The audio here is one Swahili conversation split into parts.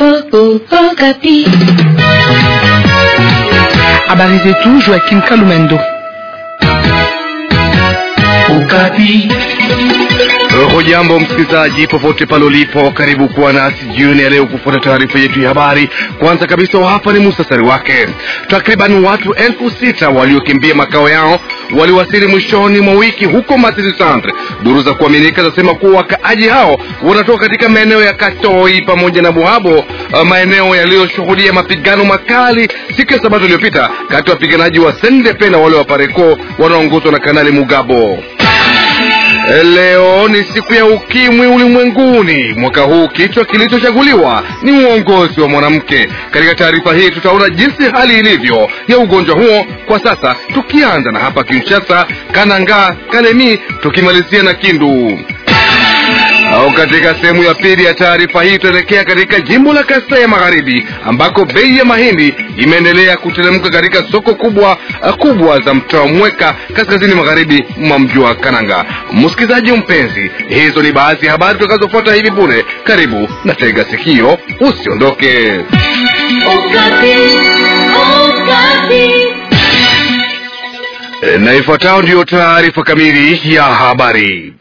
Habari zetu Joaquim Kalumendo. Ukapi. Hujambo msikilizaji, popote pale ulipo, karibu kuwa nasi jioni ya leo kufuata taarifa yetu ya habari. Kwanza kabisa, hapa ni musasari wake. Takriban watu elfu sita waliokimbia makao yao waliwasili mwishoni mwa wiki huko Masisi Centre. Duru za kuaminika zasema kuwa wakaaji hao wanatoka katika maeneo ya Katoi pamoja na Buhabo, maeneo yaliyoshuhudia mapigano makali siku ya Sabato iliyopita kati ya wapiganaji wa SNDP na wale wa Pareko wanaoongozwa na Kanali Mugabo. Leo ni siku ya ukimwi ulimwenguni. Mwaka huu kichwa kilichochaguliwa ni uongozi wa mwanamke. Katika taarifa hii tutaona jinsi hali ilivyo ya ugonjwa huo kwa sasa, tukianza na hapa Kinshasa, Kananga, Kalemi, tukimalizia na Kindu. Au katika sehemu ya pili ya taarifa hii tutaelekea katika jimbo la Kasai ya Magharibi ambako bei ya mahindi imeendelea kuteremka katika soko kubwa kubwa za mtaa Mweka kaskazini magharibi mwa mji wa Kananga. Msikilizaji mpenzi, hizo ni baadhi ya habari tutakazofuata hivi punde. Karibu na tega sikio, usiondoke. E, na ifuatayo ndiyo taarifa kamili ya habari.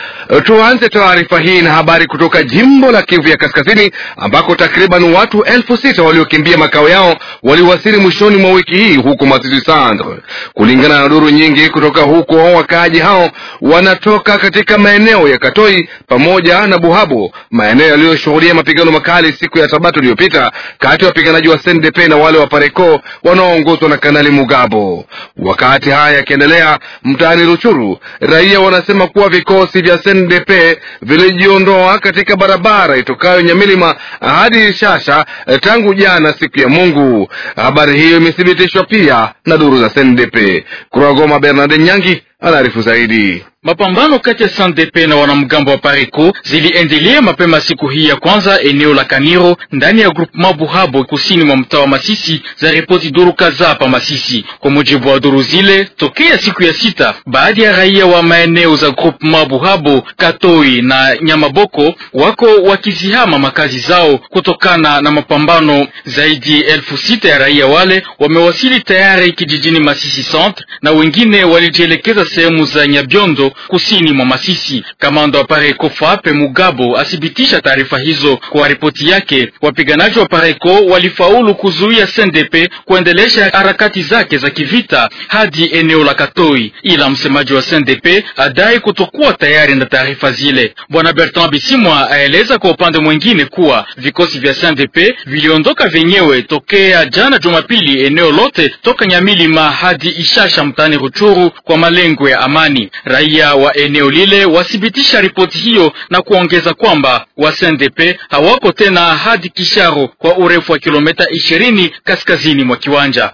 Tuanze taarifa hii na habari kutoka jimbo la Kivu ya Kaskazini ambako takriban watu elfu sita waliokimbia makao yao waliwasili mwishoni mwa wiki hii huko Masisi Centre. Kulingana na duru nyingi kutoka huko, wakaaji hao wanatoka katika maeneo ya Katoi pamoja na Buhabo, maeneo yaliyoshuhudia mapigano makali siku ya Sabato iliyopita kati ya wapiganaji wa SNDP na wale wa Pareko wanaoongozwa na Kanali Mugabo. Wakati haya yakiendelea mtaani Ruchuru, raia wanasema kuwa vikosi vya SNDP vilijiondoa katika barabara itokayo Nyamilima hadi Shasha tangu jana siku ya Mungu. Habari hiyo imethibitishwa pia na duru za SNDP. Kuragoma, Bernard Nyangi anaarifu zaidi. Mapambano kati ya SNDP na wanamgambo wa Pareko ziliendelea mapema siku hii ya kwanza eneo la Kaniro ndani ya groupement Buhabo kusini mwa mtaa wa Masisi, za ripoti duru kadhaa pa Masisi. Kwa mujibu wa duru zile, tokea siku ya sita, baadhi ya raia wa maeneo za groupement Buhabo, Katoi na Nyamaboko wako wakizihama makazi zao kutokana na mapambano. Zaidi elfu sita ya raia wale wamewasili tayari kijijini Masisi Centre na wengine walijielekeza sehemu za Nyabiondo kusini mwa Masisi. Kamanda wa Pareko Fape Mugabo athibitisha taarifa hizo kwa ripoti yake. Wapiganaji wa Pareko walifaulu kuzuia SNDP kuendelesha harakati zake za kivita hadi eneo la Katoi, ila msemaji wa SNDP adai kutokuwa tayari na taarifa zile. Bwana Bertrand Bisimwa aeleza kwa upande mwingine kuwa vikosi vya SNDP viliondoka vyenyewe tokea jana Jumapili eneo lote toka Nyamilima hadi Ishasha mtaani Ruchuru kwa malengo ya amani. Raia wa eneo lile wathibitisha ripoti hiyo na kuongeza kwamba wa SNDP hawako tena hadi Kisharo kwa urefu wa kilomita ishirini kaskazini mwa kiwanja.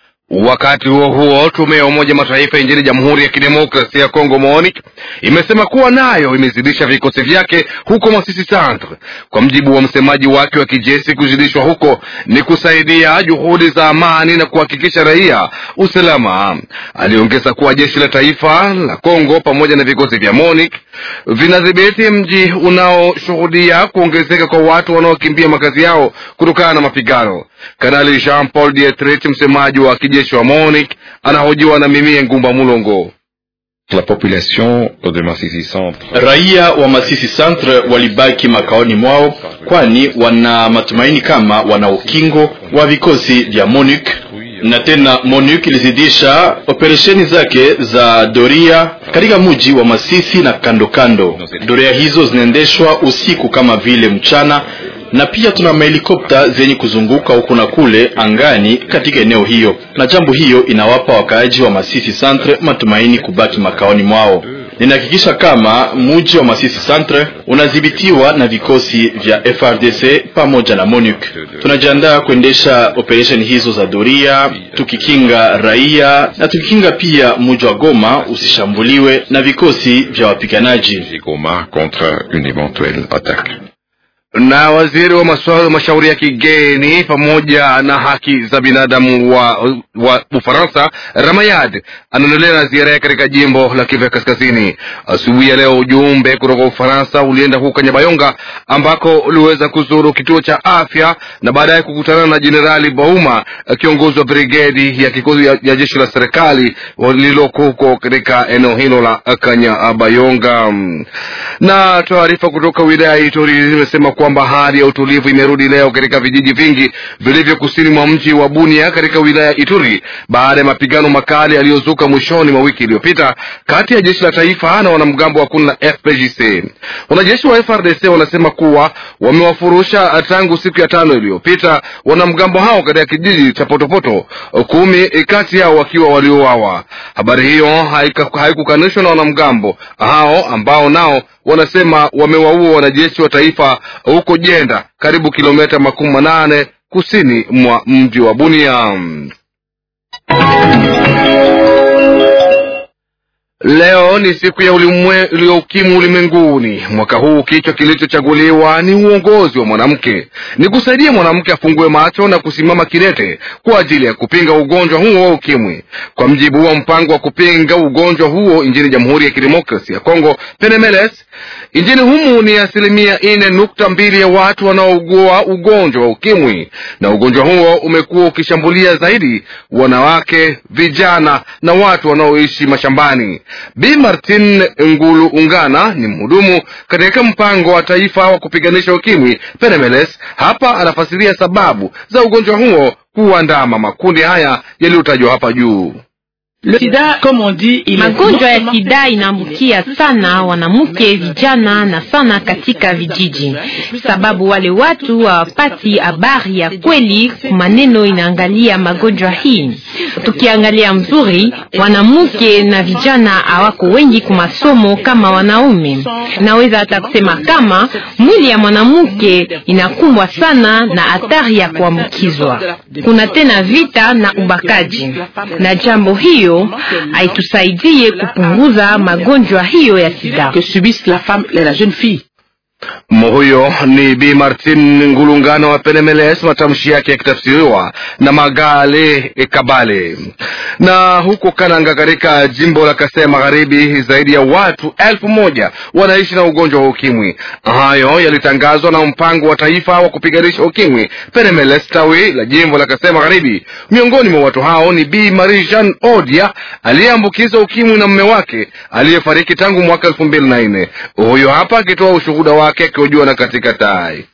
Wakati huo huo, tume ya Umoja Mataifa nchini Jamhuri ya Kidemokrasia ya Kongo MONUC imesema kuwa nayo imezidisha vikosi vyake huko Masisi Centre. Kwa mjibu wa msemaji wake wa kijeshi, kuzidishwa huko ni kusaidia juhudi za amani na kuhakikisha raia usalama. Aliongeza kuwa jeshi la taifa la Kongo pamoja na vikosi vya MONUC vinadhibiti mji unaoshuhudia kuongezeka kwa watu wanaokimbia makazi yao kutokana na mapigano. Kanali Jean Paul Dietrich, msemaji wa kijeshi wa MONUC, anahojiwa na Mimie Ngumba Mulongo. La population de Masisi Centre. Raia wa Masisi Centre walibaki makaoni mwao, kwani wana matumaini kama wana ukingo wa vikosi vya MONUC na tena MONUC ilizidisha operesheni zake za doria katika mji wa Masisi na kando kando. Doria hizo zinaendeshwa usiku kama vile mchana na pia tuna mahelikopta zenye kuzunguka huku na kule angani katika eneo hiyo, na jambo hiyo inawapa wakaaji wa Masisi Centre matumaini kubaki makaoni mwao. Ninahakikisha kama mji wa Masisi Centre unadhibitiwa na vikosi vya FRDC pamoja na MONUC. Tunajiandaa kuendesha operesheni hizo za doria, tukikinga raia na tukikinga pia mji wa Goma usishambuliwe na vikosi vya wapiganaji Goma contre une éventuelle attaque. na waziri wa masuala mashauri ya kigeni pamoja na haki za binadamu wa, wa Ufaransa Ramayad anaendelea na ziara yake katika jimbo la Kivu Kaskazini. Asubuhi ya leo ujumbe kutoka Ufaransa ulienda huko Kanyabayonga ambako uliweza kuzuru kituo cha afya na baadaye kukutana na Jenerali Bauma, kiongozi wa brigedi ya kikosi ya, ya jeshi la serikali lililoko huko katika eneo hilo la Kanyabayonga. Na taarifa kutoka wilaya ya Ituri zimesema kwamba hali ya utulivu imerudi leo katika vijiji vingi vilivyo kusini mwa mji wa Bunia katika wilaya ya Ituri baada ya mapigano makali yaliyozuka mwishoni mwa wiki iliyopita kati ya jeshi la taifa na wanamgambo wa kundi la FPJC. Wanajeshi wa FRDC wanasema kuwa wamewafurusha tangu siku ya tano iliyopita wanamgambo hao katika kijiji cha Potopoto, kumi kati yao wakiwa waliouawa. Habari hiyo haikukanishwa na wanamgambo hao ambao nao wanasema wamewaua wanajeshi wa taifa huko Jenda, karibu kilomita makumi manane kusini mwa mji wa Bunia. Leo ni siku ya ukimwi ulimwenguni. Mwaka huu kichwa kilichochaguliwa ni uongozi wa mwanamke, ni kusaidia mwanamke afungue macho na kusimama kidete kwa ajili ya kupinga ugonjwa huo wa ukimwi. Kwa mjibu wa mpango wa kupinga ugonjwa huo nchini Jamhuri ya Kidemokrasi ya Kongo, Penemeles, nchini humu ni asilimia nne nukta mbili ya watu wanaougua ugonjwa wa ukimwi, na ugonjwa huo umekuwa ukishambulia zaidi wanawake, vijana na watu wanaoishi mashambani. Bi Martin Ngulu Ungana ni mhudumu katika mpango wa taifa wa kupiganisha ukimwi Penemeles. Hapa anafasiria sababu za ugonjwa huo kuandama makundi haya yaliyotajwa hapa juu. Magonjwa ya sida inaambukia sana wanamke, vijana na sana katika vijiji, sababu wale watu hawapati habari ya kweli. Maneno inaangalia magonjwa hii, tukiangalia mzuri, wanamke na vijana hawako wengi kumasomo kama wanaume. Naweza hata kusema kama mwili ya mwanamke inakumbwa sana na hatari ya kuambukizwa. Kuna tena vita na ubakaji, na jambo hiyo haitusaidie kupunguza magonjwa hiyo ya sida. Huyo ni Bi Martin Ngulungano wa Penemeles, matamshi yake yakitafsiriwa na Magale Kabale. Na huko Kananga katika jimbo la Kasai Magharibi, zaidi ya watu elfu moja wanaishi na ugonjwa wa ukimwi. Hayo yalitangazwa na mpango wa taifa wa kupiganisha ukimwi Penemeles, tawi la jimbo la Kasai Magharibi. Miongoni mwa watu hao ni Bi Marie Jean Odia aliyeambukizwa ukimwi na mume wake aliyefariki tangu mwaka elfu mbili na nne. Huyo hapa akitoa ushuhuda wake akihojiwa na katika tai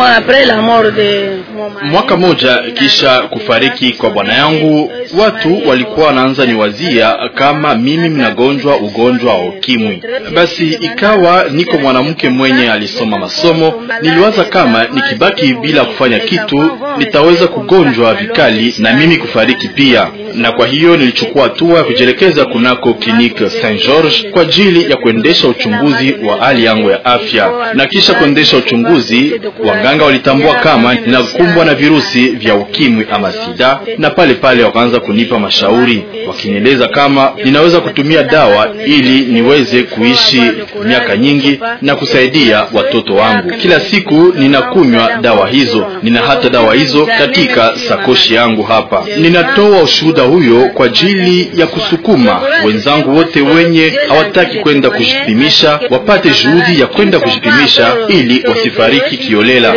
Mwaka moja kisha kufariki kwa bwana yangu, watu walikuwa wanaanza niwazia kama mimi mnagonjwa ugonjwa wa ukimwi. Basi ikawa niko mwanamke mwenye alisoma masomo, niliwaza kama nikibaki bila kufanya kitu nitaweza kugonjwa vikali na mimi kufariki pia, na kwa hiyo nilichukua hatua ya kujielekeza kunako kliniki Saint George kwa ajili ya kuendesha uchunguzi wa hali yangu ya afya, na kisha kuendesha uchunguzi, waganga walitambua kama ninakumbwa na virusi vya ukimwi ama sida, na pale pale wakaanza kunipa mashauri wakinieleza kama ninaweza kutumia dawa ili niweze kuishi miaka nyingi na kusaidia watoto wangu. Kila siku ninakunywa dawa hizo, nina hata dawa hizo katika sakoshi yangu hapa. Ninatoa ushuhuda huyo kwa ajili ya kusukuma wenzangu wote wenye hawataki kwenda kujipimisha wapate juhudi ya kwenda kujipimisha ili wasifariki kiolela.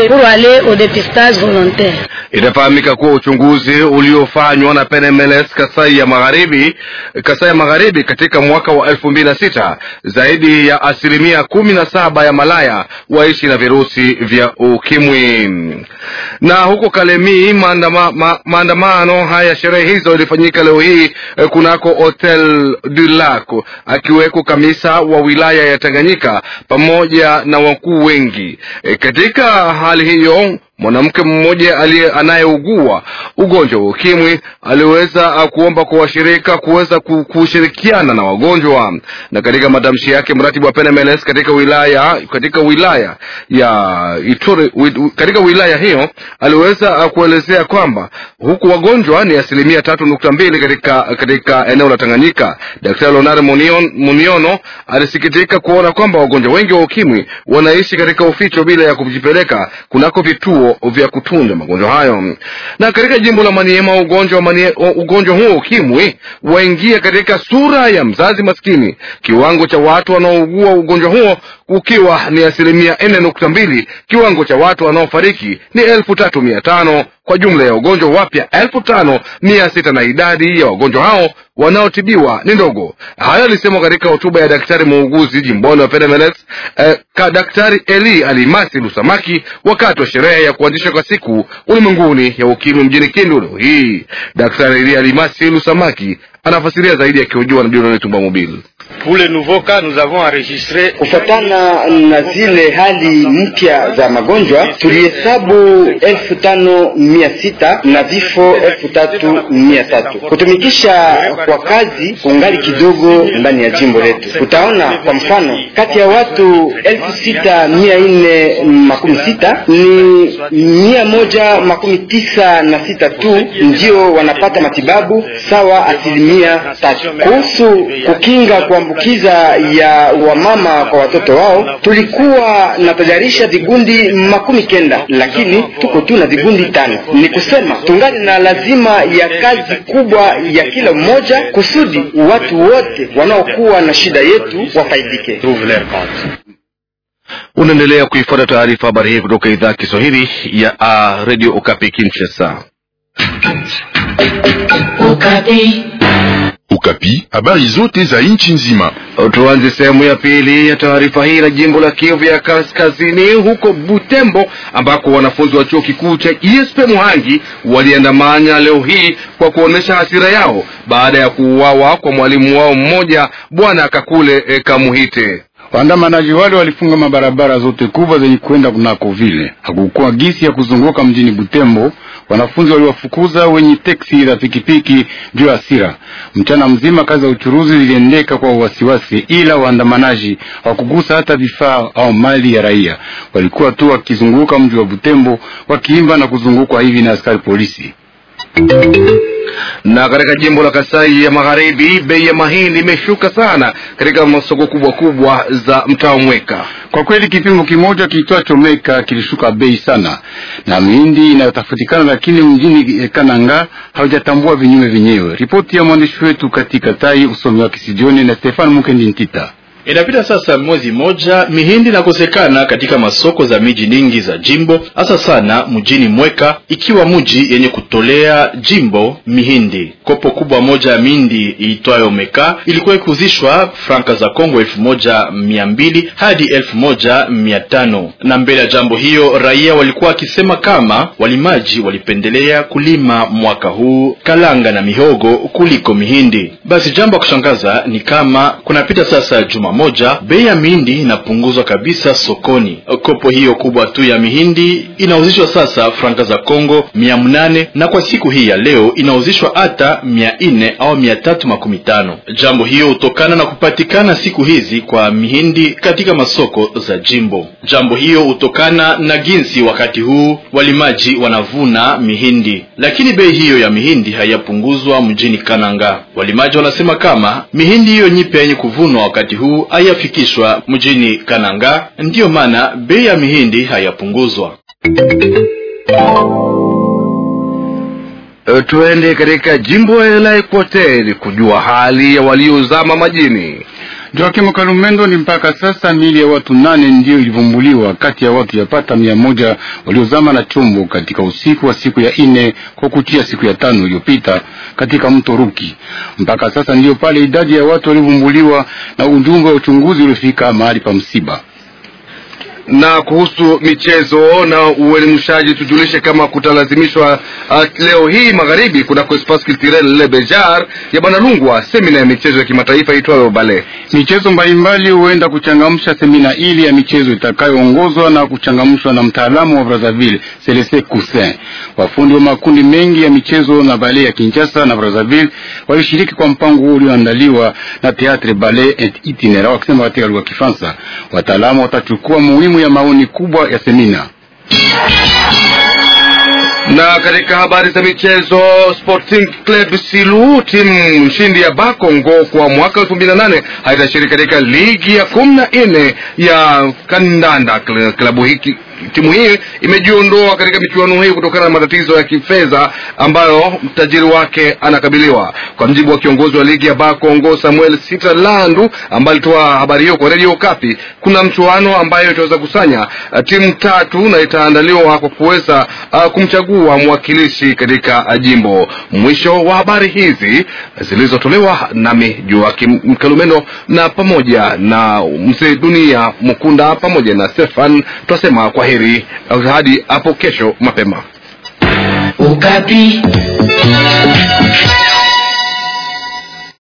Itafahamika kuwa uchunguzi uliofanywa na Penemeles Kasai ya Magharibi, Kasai ya Magharibi katika mwaka wa elfu mbili na sita zaidi ya asilimia kumi na saba ya malaya waishi na virusi vya ukimwi. Na huko Kalemi maandama, ma, maandamano haya sherehe hizo ilifanyika leo hii eh, kunako Hotel du Lac akiweko kamisa wa wilaya ya Tanganyika pamoja na wakuu wengi. E, katika hali hiyo mwanamke mmoja anayeugua ugonjwa wa ukimwi aliweza kuomba kwa washirika kuweza kushirikiana na wagonjwa. Na katika matamshi yake, mratibu wa PNMLS katika wilaya katika wilaya ya Ituri, katika wilaya hiyo aliweza kuelezea kwamba huku wagonjwa ni asilimia tatu nukta mbili katika katika eneo la Tanganyika. Daktari Leonard Munion, Muniono alisikitika kuona kwamba wagonjwa wengi wa ukimwi wanaishi katika uficho bila ya kujipeleka kunako vituo vya kutunza magonjwa hayo. Na katika jimbo la Maniema ugonjwa wa manie, ugonjwa huo ukimwi waingia katika sura ya mzazi maskini, kiwango cha watu wanaougua ugonjwa huo ukiwa ni asilimia nne nukta mbili. Kiwango cha watu wanaofariki ni elfu tatu mia tano kwa jumla ya wagonjwa wapya elfu tano mia sita na idadi ya wagonjwa hao wanaotibiwa ni ndogo. Hayo alisemwa katika hotuba ya daktari muuguzi jimboni wa PNMLS eh, ka daktari Eli Alimasi Lusamaki wakati wa sherehe ya kuanzishwa kwa siku ulimwenguni ya ukimwi mjini Kindu leo hii. Daktari Eli Alimasi Lusamaki anafasiria zaidi akihojiwa na Dieudonne Tumba Mobile. Kufatana na zile hali mpya za magonjwa tulihesabu elfu tano mia sita na vifo elfu tatu mia tatu. Kutumikisha kwa kazi kungali kidogo ndani ya jimbo letu. Utaona kwa mfano, kati ya watu elfu sita mia nne makumi sita ni mia moja makumi tisa na sita tu ndio wanapata matibabu sawa asilimia tatu. Kuhusu kukinga kuambukiza ya wamama kwa watoto wao, tulikuwa natajarisha vigundi makumi kenda, lakini tuko tu na vigundi tano. Ni kusema tungali na lazima ya kazi kubwa ya kila mmoja kusudi watu wote wanaokuwa na shida yetu wafaidike. Unaendelea kuifuata taarifa habari hii kutoka idhaa ya Kiswahili ya uh, Radio Okapi Kinshasa. Okapi. Ukapi, habari zote za nchi nzima. Tuanze sehemu ya pili ya taarifa hii na jimbo la Kivu ya Kaskazini, huko Butembo, ambako wanafunzi wa chuo kikuu cha ISP Muhangi waliandamana leo hii kwa kuonyesha hasira yao baada ya kuuawa kwa mwalimu wao mmoja, Bwana Kakule e, Kamuhite. Waandamanaji wale walifunga mabarabara zote kubwa zenye kwenda kunako vile. Hakukuwa gisi ya kuzunguka mjini Butembo. Wanafunzi waliwafukuza wenye teksi za pikipiki juu ya hasira. Mchana mzima kazi za uchuruzi ziliendeka kwa wasiwasi, ila waandamanaji hawakugusa hata vifaa au mali ya raia. Walikuwa tu wakizunguka mji wa Butembo wakiimba na kuzungukwa hivi na askari polisi na katika jimbo la Kasai ya Magharibi, bei ya mahindi imeshuka sana katika masoko kubwa kubwa za mtaa Mweka. Kwa kweli kipimo kimoja kiitwacho Meka kilishuka bei sana, na mihindi inayotafutikana lakini mjini Kananga haujatambua vinyume vyenyewe. Ripoti ya mwandishi wetu katika Tai, usomi wa Kisijioni na Stefan Mukendi Ntita. Inapita sasa mwezi moja, mihindi inakosekana katika masoko za miji nyingi za jimbo, hasa sana mjini Mweka, ikiwa mji yenye kutolea jimbo mihindi. Kopo kubwa moja ya mihindi iitwayo Meka ilikuwa ikiuzishwa franka za Kongo elfu moja mia mbili hadi elfu moja mia tano na mbele ya jambo hiyo raia walikuwa wakisema kama walimaji walipendelea kulima mwaka huu kalanga na mihogo kuliko mihindi. Basi jambo ya kushangaza ni kama kunapita sasa juma moja bei ya mihindi inapunguzwa kabisa sokoni. Kopo hiyo kubwa tu ya mihindi inauzishwa sasa franka za Kongo mia mnane na kwa siku hii ya leo inauzishwa hata mia nne au mia tatu makumi tano. Jambo hiyo hutokana na kupatikana siku hizi kwa mihindi katika masoko za jimbo. Jambo hiyo hutokana na jinsi wakati huu walimaji wanavuna mihindi, lakini bei hiyo ya mihindi hayapunguzwa mjini Kananga. Walimaji wanasema kama mihindi hiyo nyipya yenye kuvunwa wakati huu hayafikishwa mjini Kananga, ndiyo maana bei ya mihindi hayapunguzwa. E, tuende katika jimbo la Equateur kujua hali ya waliozama majini. Joakim Kalumendo, ni mpaka sasa miili ya watu nane ndiyo ilivumbuliwa kati ya watu yapata mia moja waliozama na chombo katika usiku wa siku ya ine kwa kuchia siku ya tano iliyopita katika mto Ruki. Mpaka sasa ndiyo pale idadi ya watu waliovumbuliwa na ujumbe wa uchunguzi uliofika mahali pa msiba. Na kuhusu michezo na uelimishaji, tujulishe kama kutalazimishwa uh, leo hii magharibi kunako Espace Culturel Le Bejar ya Bwana Lungwa semina ya michezo ya kimataifa itwayo Bale. Michezo mbalimbali huenda kuchangamsha semina ili ya michezo itakayoongozwa na kuchangamshwa na mtaalamu wa Brazzaville Celeste Cousin. Wafundi wa makundi mengi ya michezo na bale ya Kinshasa na Brazzaville walishiriki kwa mpango huo ulioandaliwa na Theatre Ballet et Itinéraire wakisema katika lugha ya Kifaransa. Wataalamu watachukua muhimu ya maoni kubwa ya semina. Na katika habari za michezo, Sporting Club Silu, timu mshindi ya Bakongo kwa mwaka elfu mbili na nane haitashiriki katika ligi ya kumi na nne ya kandanda. Klabu hiki timu hii imejiondoa katika michuano hii kutokana na matatizo ya kifedha ambayo mtajiri wake anakabiliwa. Kwa mjibu wa kiongozi wa ligi ya Bakongo Samuel Sitalandu ambaye alitoa habari hiyo kwa Radio Kapi, kuna mchuano ambayo itaweza kusanya uh, timu tatu na itaandaliwa kwa kuweza uh, kumchagua mwakilishi katika uh, jimbo. Mwisho wa habari hizi zilizotolewa nami Joakim Mkalumeno na pamoja na mzee Dunia Mukunda pamoja na Stefan twasema kwa heri hadi hapo kesho mapema. Ukapi.